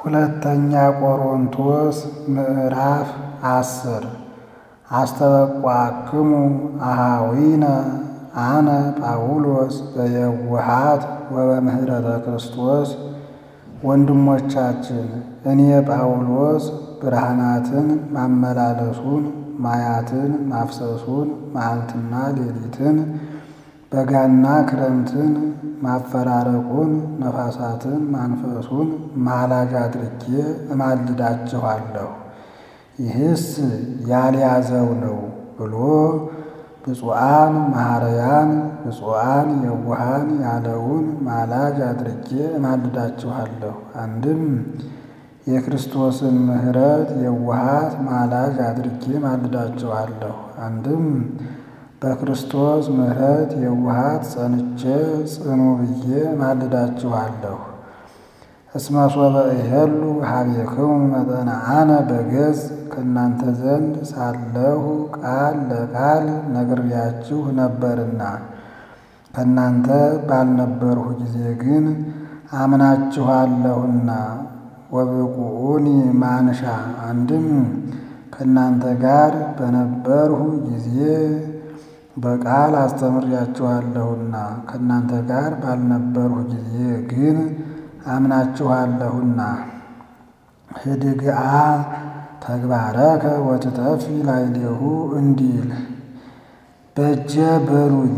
ሁለተኛ ቆሮንቶስ ምዕራፍ አስር አስተበቋክሙ አሃዊነ አነ ጳውሎስ በየውሃት ወበምህረተ ክርስቶስ ወንድሞቻችን እኔ ጳውሎስ ብርሃናትን ማመላለሱን ማያትን ማፍሰሱን መዓልትና ሌሊትን በጋና ክረምትን ማፈራረቁን ነፋሳትን ማንፈሱን ማላጅ አድርጌ እማልዳችኋለሁ። ይህስ ያልያዘው ነው ብሎ ብፁዓን መሐረያን ብፁዓን የዋሃን ያለውን ማላጅ አድርጌ እማልዳችኋለሁ። አንድም የክርስቶስን ምሕረት የዋሃት ማላጅ አድርጌ እማልዳችኋለሁ። አንድም በክርስቶስ ምሕረት የዋሃት ጸንቼ ጽኑ ብዬ እማልዳችኋለሁ። እስመ ሶበ እሄሉ ሀቤክሙ መጠነ አነ በገጽ ከእናንተ ዘንድ ሳለሁ ቃል ለቃል ነግሬያችሁ ነበርና ከእናንተ ባልነበርሁ ጊዜ ግን አምናችኋለሁና። ወብቁዑኒ ማንሻ አንድም ከእናንተ ጋር በነበርሁ ጊዜ በቃል አስተምሬያችኋለሁና ከእናንተ ጋር ባልነበርሁ ጊዜ ግን አምናችኋለሁና። ህድግአ ተግባረከ ወትተፊ ላዕሌሁ እንዲል በጀ በሉኝ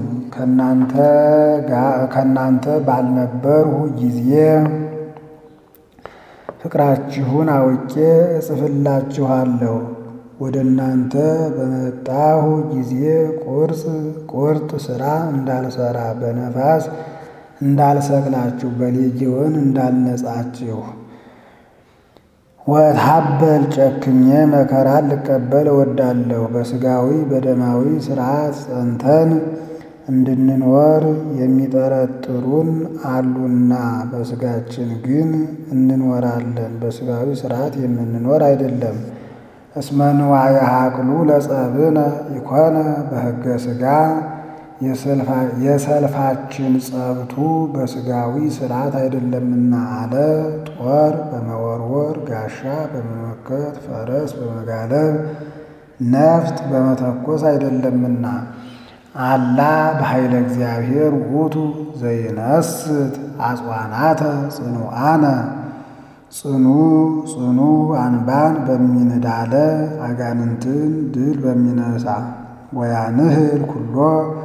ከእናንተ ባልነበርሁ ጊዜ ፍቅራችሁን አውቄ እጽፍላችኋለሁ። ወደ እናንተ በመጣሁ ጊዜ ቁርጽ ቁርጥ ሥራ እንዳልሰራ በነፋስ እንዳልሰቅላችሁ በሌጊዮን እንዳልነጻችሁ ወታበል ጨክኜ መከራን ልቀበል እወዳለሁ። በሥጋዊ በደማዊ ሥርዓት ጸንተን እንድንኖር የሚጠረጥሩን አሉና በሥጋችን ግን እንኖራለን። በሥጋዊ ሥርዓት የምንኖር አይደለም። እስመ ንዋየ ሀቅሉ ለጸብነ ኢኮነ በሕገ ሥጋ የሰልፋችን ጸብቱ በሥጋዊ ሥርዓት አይደለምና አለ። ጦር በመወርወር ጋሻ በመመከት ፈረስ በመጋለብ ነፍጥ በመተኮስ አይደለምና አላ በኃይለ እግዚአብሔር ውእቱ ዘይነስት አጽዋናተ ጽኑዓነ ጽኑ ጽኑ አንባን በሚንዳለ አጋንንትን ድል በሚነሳ ወያንህል ኩሎ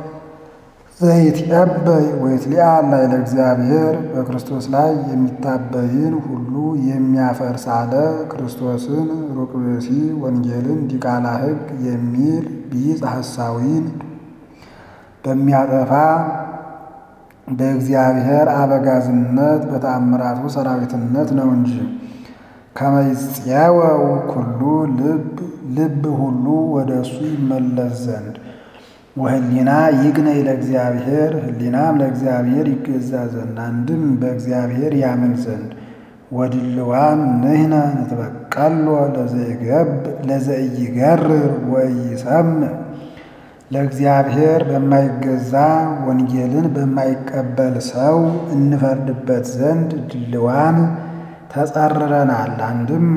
ዘይትቀበይ ወይትሊአ ላዕለ እግዚአብሔር በክርስቶስ ላይ የሚታበይን ሁሉ የሚያፈርስ አለ። ክርስቶስን ሩቅ ብእሲ ወንጌልን ዲቃላ ሕግ የሚል ቢጽ ሐሳዊን በሚያጠፋ በእግዚአብሔር አበጋዝነት በተአምራቱ ሰራዊትነት ነው እንጂ ከመይጽየወው ኩሉ ልብ ልብ ሁሉ ወደ እሱ ይመለስ ዘንድ ወህሊና ይግነይ ለእግዚአብሔር ህሊናም ለእግዚአብሔር ይገዛ ዘንድ አንድም በእግዚአብሔር ያምን ዘንድ ወድልዋን ንሕነ ንትበቀሎ ለዘኢይገርር ወኢይሰምዕ ለእግዚአብሔር በማይገዛ ወንጌልን በማይቀበል ሰው እንፈርድበት ዘንድ ድልዋን ተጸርረናል። አንድም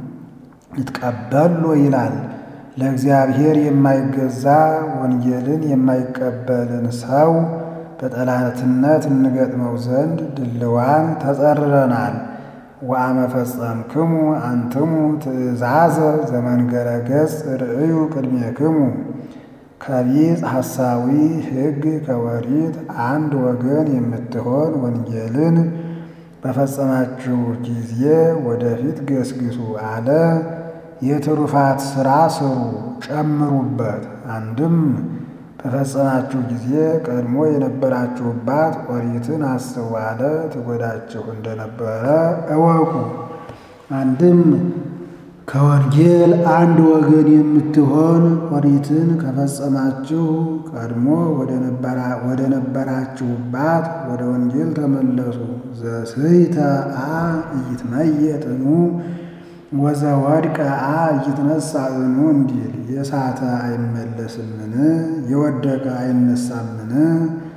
ንትቀበሎ ይላል። ለእግዚአብሔር የማይገዛ ወንጌልን የማይቀበልን ሰው በጠላትነት እንገጥመው ዘንድ ድልዋን ተጸርረናል። ወአመ ፈጸምክሙ አንትሙ ትእዛዘ ዘመንገረ ገጽ ርእዩ ቅድሜክሙ ከቢጽ ሐሳዊ ሕግ ከወሪት አንድ ወገን የምትሆን ወንጌልን በፈጸማችሁ ጊዜ ወደፊት ገስግሱ አለ። የትሩፋት ሥራ ስሩ ጨምሩበት። አንድም በፈጸማችሁ ጊዜ ቀድሞ የነበራችሁባት ኦሪትን አስቡ አለ። ትጎዳችሁ እንደነበረ እወቁ። አንድም ከወንጌል አንድ ወገን የምትሆን ኦሪትን ከፈጸማችሁ ቀድሞ ወደ ነበራችሁባት ወደ ወንጌል ተመለሱ። ዘስሕተ አ ኢይትመየጥኑ ወዘወድቀ አ ኢይትነሣ እኑ እንዲል የሳተ አይመለስምን? የወደቀ አይነሳምን?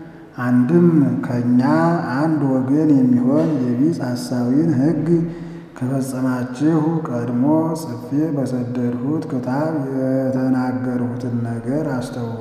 አንድም ከእኛ አንድ ወገን የሚሆን የቢጽ ሐሳዊን ሕግ ከፈጸማችሁ ቀድሞ ጽፌ በሰደድሁት ክታብ የተናገርሁትን ነገር አስተውሉ።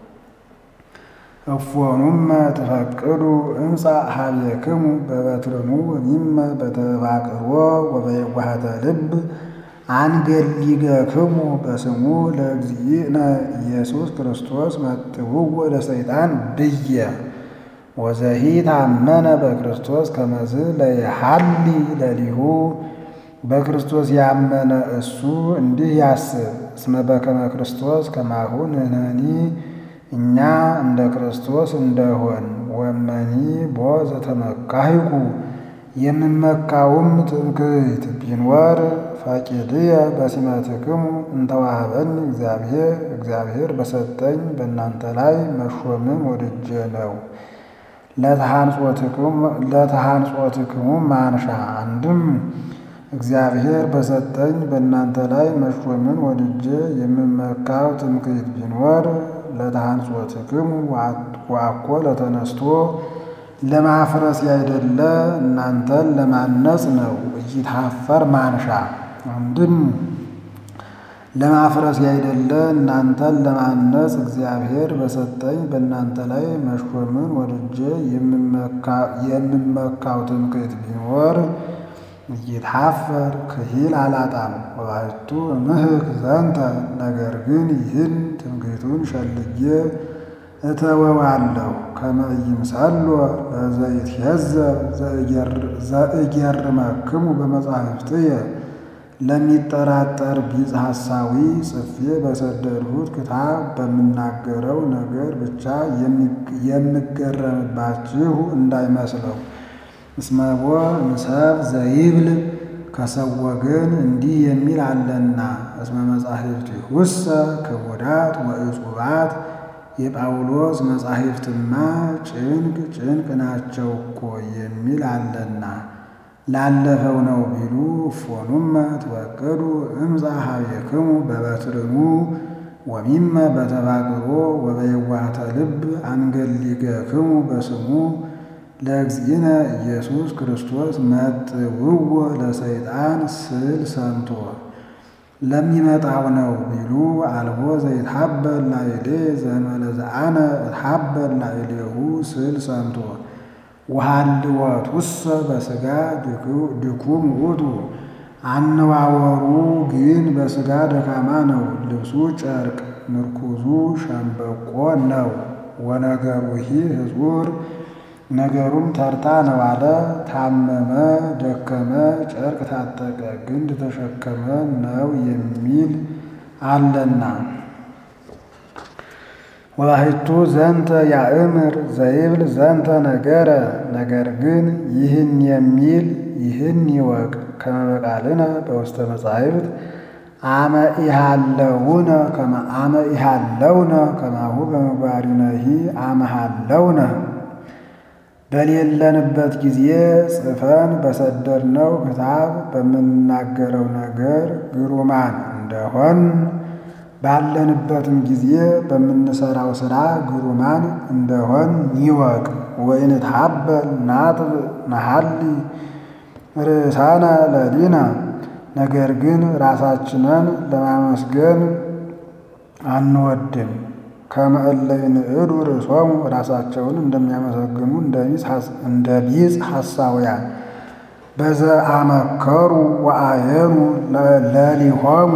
እፎኑመ ትፈቅዱ እምፃ ሀቤክሙ በበትርኑ ወሚመ በተባቅሮ ወበየዋህተ ልብ አንገሊገክሙ በስሙ ለእግዚእነ ኢየሱስ ክርስቶስ መጥውዎ ለሰይጣን ብየ ወዘሂ ታመነ በክርስቶስ ከመዝ ለየሐሊ ለሊሁ በክርስቶስ ያመነ እሱ እንዲህ ያስብ። እስመ በከመ ክርስቶስ ከማሁ ንሕነኒ እኛ እንደ ክርስቶስ እንደሆን ወመኒ ቦ ዘተመካሂኩ የምመካውም ትምክህት ቢኖር ፈቂድየ በሲመትክሙ እንተዋህበኒ እግዚአብሔር እግዚአብሔር በሰጠኝ በእናንተ ላይ መሾምን ወድጄ ነው። ለተሃንጾትክሙ ማንሻ አንድም እግዚአብሔር በሰጠኝ በእናንተ ላይ መሾምን ወድጄ የምመካው ትምክህት ቢኖር ለተሃንጾትክሙ ዋኮ ለተነስቶ ለማፍረስ ያይደለ እናንተን ለማነጽ ነው። እይታፈር ማንሻ አንድም ለማፍረስ ያይደለ እናንተን ለማነጽ እግዚአብሔር በሰጠኝ በእናንተ ላይ መሾምን ወድጄ የምመካው ትምክህት ቢኖር እይታፈር ክሂል አላጣም። ወባሕቱ ምህክ ዘንተ ነገር ግን ይህን ትምክህቱን ሸልጌ እተወዋለሁ። ከመ ይምሰሎ ለዘይትሄዘብ ዘእጌርመክሙ በመጻሕፍትየ ለሚጠራጠር ቢጽ ሐሳዊ ጽፌ በሰደድሁት ክታብ በምናገረው ነገር ብቻ የምገረምባችሁ እንዳይመስለው። እስመቦ ንሰብ ዘይብል ከሰው ወገን እንዲህ የሚል አለና እስመ መጻሕፍቲሁሰ ክቡዳት ወእጹባት የጳውሎስ መጻሕፍትማ ጭንቅ ጭንቅ ናቸው እኮ የሚል አለና ላለፈው ነው ቢሉ እፎኑመ ትወቅዱ እምፃ ሀቤክሙ በበትርኑ ወሚመ በተባቅሮ ወበየዋህተ ልብ አንገሊገክሙ በስሙ ለእግዚእነ ኢየሱስ ክርስቶስ መጥውዎ ለሰይጣን ስል ሰምቶ ለሚመጣው ነው ቢሉ አልቦ ዘይትሐበል ላዕሌ ዘእንበለ ዘአነ እትሐበል ላዕሌሁ ስል ሰምቶ ወሃልወቱሰ በሥጋ ድኩም ውእቱ አነዋወሩ ግን በሥጋ ደካማ ነው። ልብሱ ጨርቅ ምርኩዙ ሸምበቆ ነው። ወነገሩሂ ሕጹር ነገሩም ተርታ ነው አለ። ታመመ፣ ደከመ፣ ጨርቅ ታጠቀ፣ ግንድ ተሸከመ ነው የሚል አለና ወባሕቱ ዘንተ ያእምር ዘይብል ዘንተ ነገረ ነገር ግን ይህን የሚል ይህን ይወቅ ከመ በቃልነ በውስተ መጻሕፍት አመ ኢሃለውነ ከመ አመ ኢሃለውነ ከማሁ በምግባሪነሂ አመ ሃለውነ በሌለንበት ጊዜ ጽፈን በሰደድነው ክታብ በምንናገረው ነገር ግሩማን እንደሆን ባለንበትም ጊዜ በምንሰራው ሥራ ግሩማን እንደሆን ይወቅ። ወይንትሐበል ናጥብ ነሐሊ ርእሳነ ለሊነ ነገር ግን ራሳችንን ለማመስገን አንወድም። ከመ እለ ይንዕዱ ርእሶሙ ራሳቸውን እንደሚያመሰግኑ እንደ ቢጽ ሐሳውያን በዘአመከሩ ወአየኑ ለሊሆሙ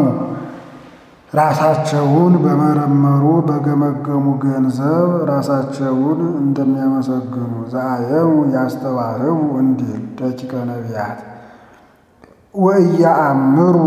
ራሳቸውን በመረመሩ በገመገሙ ገንዘብ ራሳቸውን እንደሚያመሰግኑ ዘአየኑ ያስተዋህቡ እንዲል ደቂቀ ነቢያት ወእያአምሩ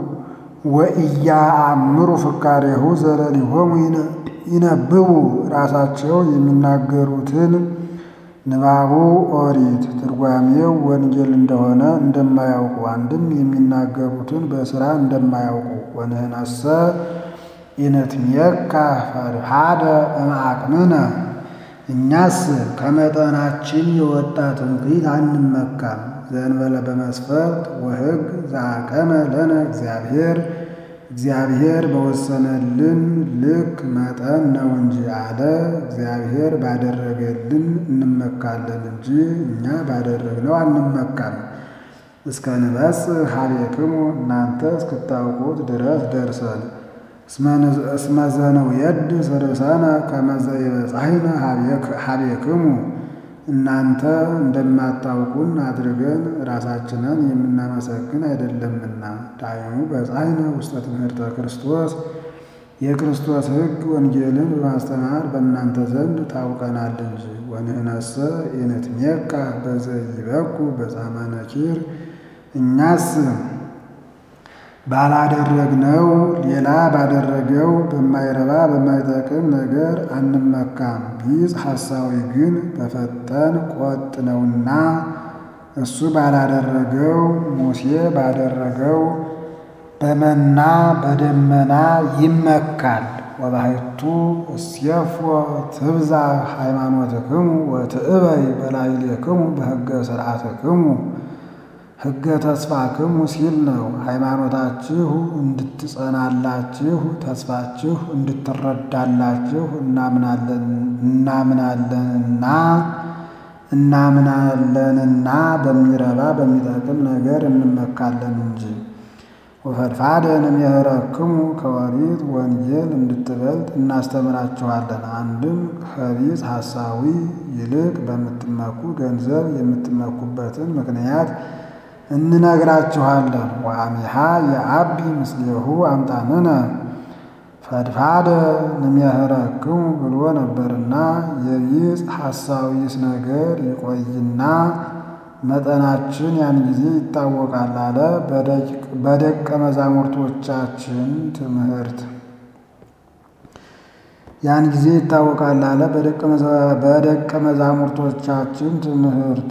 ወእያአምሩ ፍካሬሁ ዘለሊሆሙ ይነብቡ ራሳቸው የሚናገሩትን ንባቡ ኦሪት ትርጓሜው ወንጌል እንደሆነ እንደማያውቁ አንድም የሚናገሩትን በሥራ እንደማያውቁ ወንህነሰ ኢንትሜካ ፈድሃደ እምአቅምነ እኛስ ከመጠናችን የወጣ ትምክህት አንመካም። ዘእንበለ በመስፈርት ወሕግ ዘአቀመ ለነ እግዚአብሔር እግዚአብሔር በወሰነልን ልክ መጠን ነው እንጂ አለ። እግዚአብሔር ባደረገልን እንመካለን እንጂ እኛ ባደረግነው አንመካም። እስከ ንበጽሕ ኀቤክሙ እናንተ እስክታውቁት ድረስ ደርሰን እስመ ዘንውየድስ ርእሰነ ከመ ዘይበጽሕነ ኀቤክሙ እናንተ እንደማታውቁን አድርገን ራሳችንን የምናመሰግን አይደለምና። ዳይሙ በጻሕነ ውስተ ትምህርተ ክርስቶስ የክርስቶስ ሕግ ወንጌልን በማስተማር በእናንተ ዘንድ ታውቀናል እንጂ። ወንህነሰ ኢንትሜካ በዘይበኩ በጻማ ነኪር እኛስ ባላደረግነው ሌላ ባደረገው በማይረባ በማይጠቅም ነገር አንመካም። ቢጽ ሐሳዊ ግን በፈጠን ቆጥ ነውና እሱ ባላደረገው ሙሴ ባደረገው በመና በደመና ይመካል። ወባሕቱ እስየፎ ትብዛ ሃይማኖትክሙ ወትእበይ በላዕሌክሙ በሕገ ሥርዓትክሙ ሕገ ተስፋክሙ ሲል ነው። ሃይማኖታችሁ እንድትጸናላችሁ ተስፋችሁ እንድትረዳላችሁ እናምናለንና እናምናለንና በሚረባ በሚጠቅም ነገር እንመካለን እንጂ። ወፈድፋደ እምየኅረክሙ ከወሪት ወንጌል እንድትበልጥ እናስተምራችኋለን። አንድም ከቢጽ ሐሳዊ ይልቅ በምትመኩ ገንዘብ የምትመኩበትን ምክንያት እንነግራችኋለን። ወአሚሃ የአቢ ምስሌሁ አምጣንነ ፈድፋደ እምየኅረክሙ ብሎ ነበርና የቢጽ ሐሳዊስ ነገር ይቆይና መጠናችን ያን ጊዜ ይታወቃል አለ። በደቀ መዛሙርቶቻችን ትምህርት ያን ጊዜ ይታወቃል አለ። በደቀ መዛሙርቶቻችን ትምህርት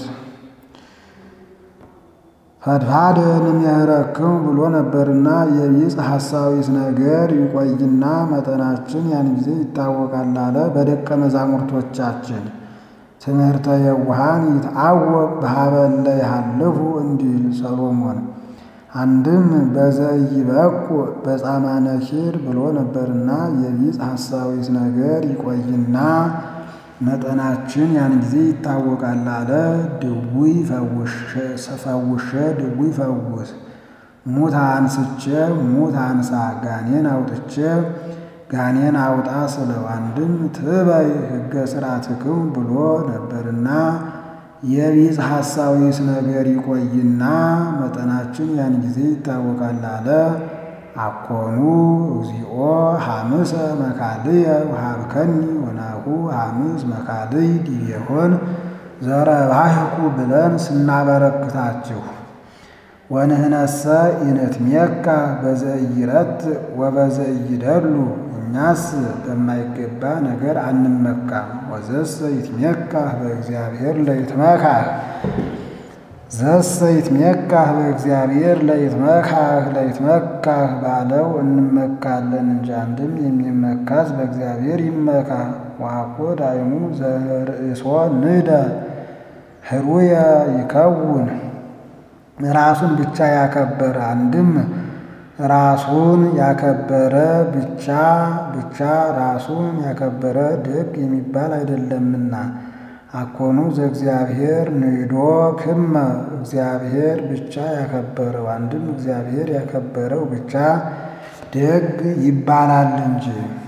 ፈድፋደ እምየኅረክሙ ብሎ ነበርና የቢጽ ሐሳዊስ ነገር ይቆይና መጠናችን ያን ጊዜ ይታወቃል አለ። በደቀ መዛሙርቶቻችን ትምህርተ የዋሃን ይትአወቅ በኀበ እለ ይሃልፉ እንዲል ሰሎሞን። አንድም በዘኢይበቁ በጻማ ነኪር ብሎ ነበርና የቢጽ ሐሳዊስ ነገር ይቆይና መጠናችን ያን ጊዜ ይታወቃል አለ። ድውይ ፈውሼ ድውይ ፈውስ፣ ሙት አንስቼ ሙት አንሳ፣ ጋኔን አውጥቼ ጋኔን አውጣ ስለው አንድም ትበይ ሕገ ሥርዓትክሙ ብሎ ነበርና የቢጽ ሐሳዊስ ነገር ይቆይና መጠናችን ያን ጊዜ ይታወቃል አለ። አኮኑ እግዚኦ ሐምሰ መካልየ ወሀብከኒ ወናሁ ሐምስ መካልይ ዲቤሆን ዘረባሕኩ ብለን ስናበረክታችሁ ወንህነሰ ኢንትሜካ በዘኢይረት ወበዘኢይደሉ እኛስ በማይገባ ነገር አንመካም። ወዘሰ ይትሜካህ በእግዚአብሔር ለይትመካህ ዘሰ ይትሜካህ በእግዚአብሔር ለይትመካህ ለይትመካህ ባለው እንመካለን እንጂ አንድም የሚመካስ በእግዚአብሔር ይመካ። ዋኮ ዳይሙ ዘርእሶ ንደ ህሩየ ይከውን ራሱን ብቻ ያከበረ አንድም ራሱን ያከበረ ብቻ ብቻ ራሱን ያከበረ ደግ የሚባል አይደለምና። አኮኑ ዘእግዚአብሔር ንዶ ክመ እግዚአብሔር ብቻ ያከበረው አንድም እግዚአብሔር ያከበረው ብቻ ደግ ይባላል እንጂ